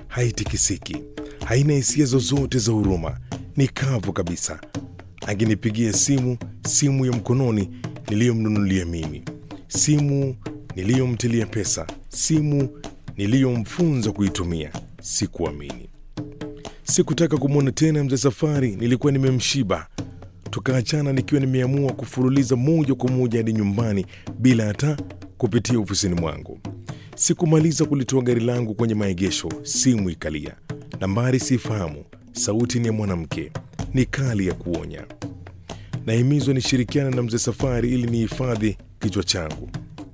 haitikisiki, haina hisia zozote za huruma, ni kavu kabisa. Angenipigia simu, simu ya mkononi niliyomnunulia mimi, simu niliyomtilia pesa, simu niliyomfunza kuitumia. Sikuamini. Sikutaka kumwona tena mzee Safari, nilikuwa nimemshiba. Tukaachana nikiwa nimeamua kufuruliza moja kwa moja hadi nyumbani bila hata kupitia ofisini mwangu. Sikumaliza kulitoa gari langu kwenye maegesho, simu ikalia. Nambari sifahamu, sauti ni ya mwanamke, ni kali ya kuonya. Nahimizwa nishirikiana na mzee Safari ili nihifadhi kichwa changu,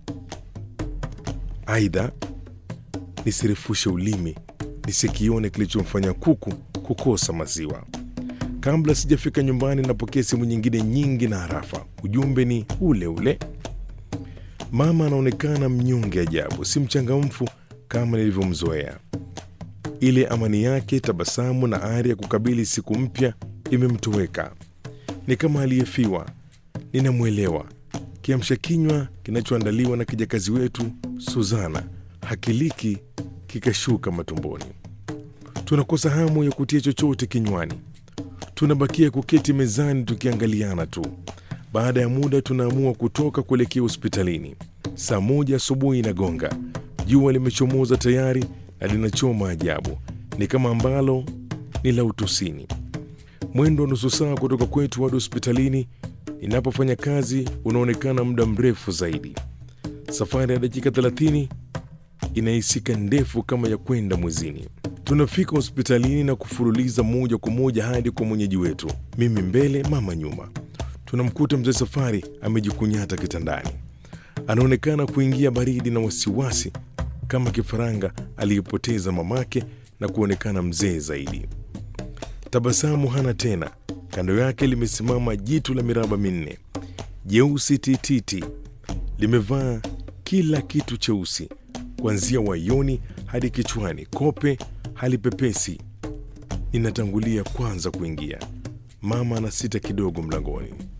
aidha nisirefushe ulimi nisikione kilichomfanya kuku kukosa maziwa. Kabla sijafika nyumbani, napokea simu nyingine nyingi na harafa. Ujumbe ni ule ule. Mama anaonekana mnyonge ajabu, si mchangamfu kama nilivyomzoea. Ile amani yake, tabasamu na ari ya kukabili siku mpya imemtoweka. Ni kama aliyefiwa. Ninamwelewa. Kiamsha kinywa kinachoandaliwa na kijakazi wetu Suzana hakiliki kikashuka matumboni. Tunakosa hamu ya kutia chochote kinywani, tunabakia kuketi mezani tukiangaliana tu. Baada ya muda, tunaamua kutoka kuelekea hospitalini. Saa moja asubuhi inagonga, jua limechomoza tayari na linachoma ajabu, ni kama ambalo ni la utosini. Mwendo wa nusu saa kutoka kwetu hadi hospitalini ninapofanya kazi unaonekana muda mrefu zaidi. Safari ya dakika 30 inahisika ndefu kama ya kwenda mwezini. Tunafika hospitalini na kufuruliza moja kwa moja hadi kwa mwenyeji wetu, mimi mbele, mama nyuma. Tunamkuta mzee Safari amejikunyata kitandani, anaonekana kuingia baridi na wasiwasi kama kifaranga aliyepoteza mamake na kuonekana mzee zaidi. Tabasamu hana tena. Kando yake limesimama jitu la miraba minne jeusi tititi, limevaa kila kitu cheusi kuanzia wayoni hadi kichwani, kope halipepesi. Ninatangulia kwanza kuingia, mama anasita kidogo mlangoni.